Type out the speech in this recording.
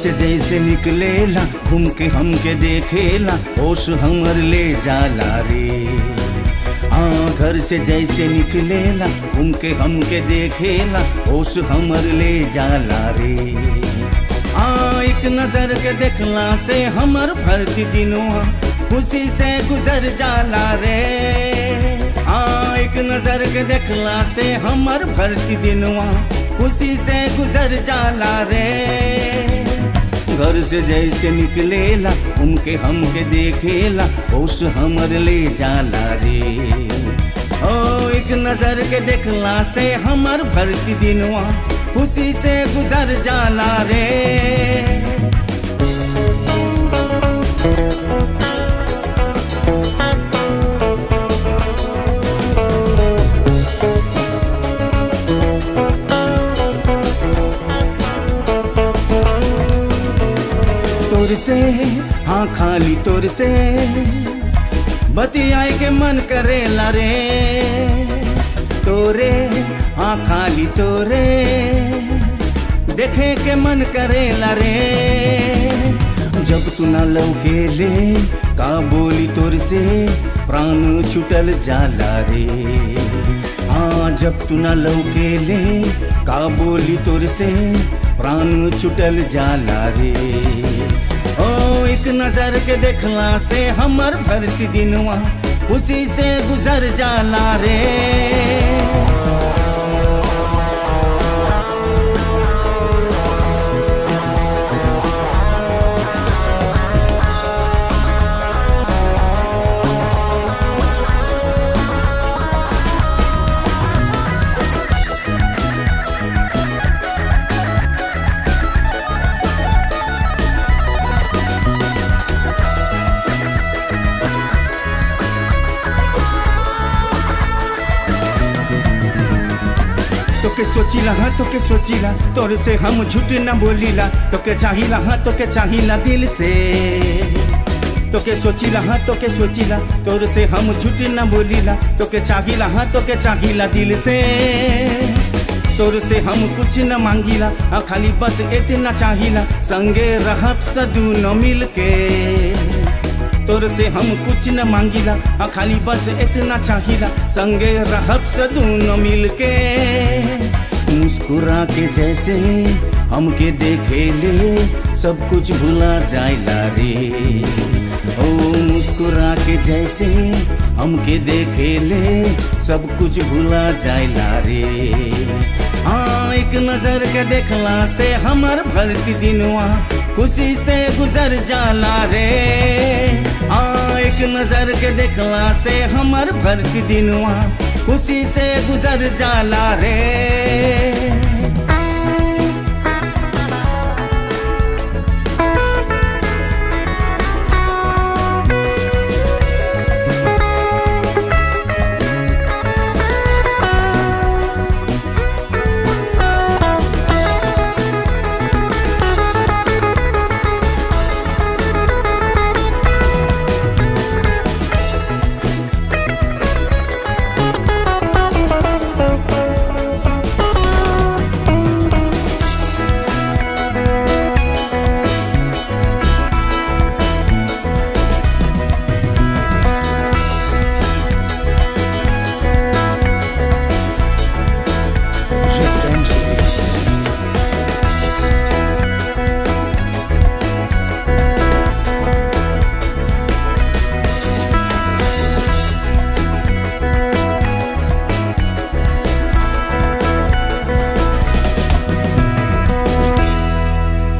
से जैसे निकलेला घूम के हमके देखेला होश हमर ले जाला रे हाँ घर से जैसे निकलेला घूम के हमके देखेला होश हमर ले जाला रे हाँ एक नजर के देखला से हमर भरती दिनवा खुशी से गुजर जाला रे हाँ एक नजर के देखला से हमर भरती दिनवा खुशी से गुजर जाला रे घर से जैसे निकलेला उनके हमके देखेला होश हमर ले जाला रे ओ एक नजर के देखला से हमर भरती दिनवा खुशी से गुजर जाला रे तोर से हाँ खाली तोर से बतियाए के मन करेला रे तोरे हाँ खाली तोरे देखे के मन करेला रे जब तू ना लौके ले का बोली तोर से प्राण छुटल जाला रे हाँ जब तू ना लौके ले का बोली तोर से प्राण छुटल जाला रे ओ एक नजर के देखला से हमर भरती दिनवा खुशी से गुजर जाला रे तोके सोचिला हाँ तोके सोचिला तोर से हम झूठ न बोलीला तोके चाहिला हाँ तोके चाहिला दिल से तोके सोचिला हाँ तोके सोचिला तोर से हम झूठ न बोलीला तोके चाहिला हाँ तोके चाहिला दिल से तोर से हम कुछ न मांगीला हाँ खाली बस इतना चाहिला संगे रहब सदू न मिल के तोर से हम कुछ न मांगीला हाँ खाली बस इतना चाहिला संगे रहब सदू न मिल के मुस्कुरा के जैसे हमके देखे ले सब कुछ भुला जाइला रे ओ मुस्कुरा के जैसे हमके देखे ले सब कुछ भुला जाइला रे हाँ एक नजर के देखला से हमर भरती दिनवा खुशी से गुजर जाला रे हाँ एक नजर के देखला से हमर भरती दिनवा खुशी से गुजर जाला रे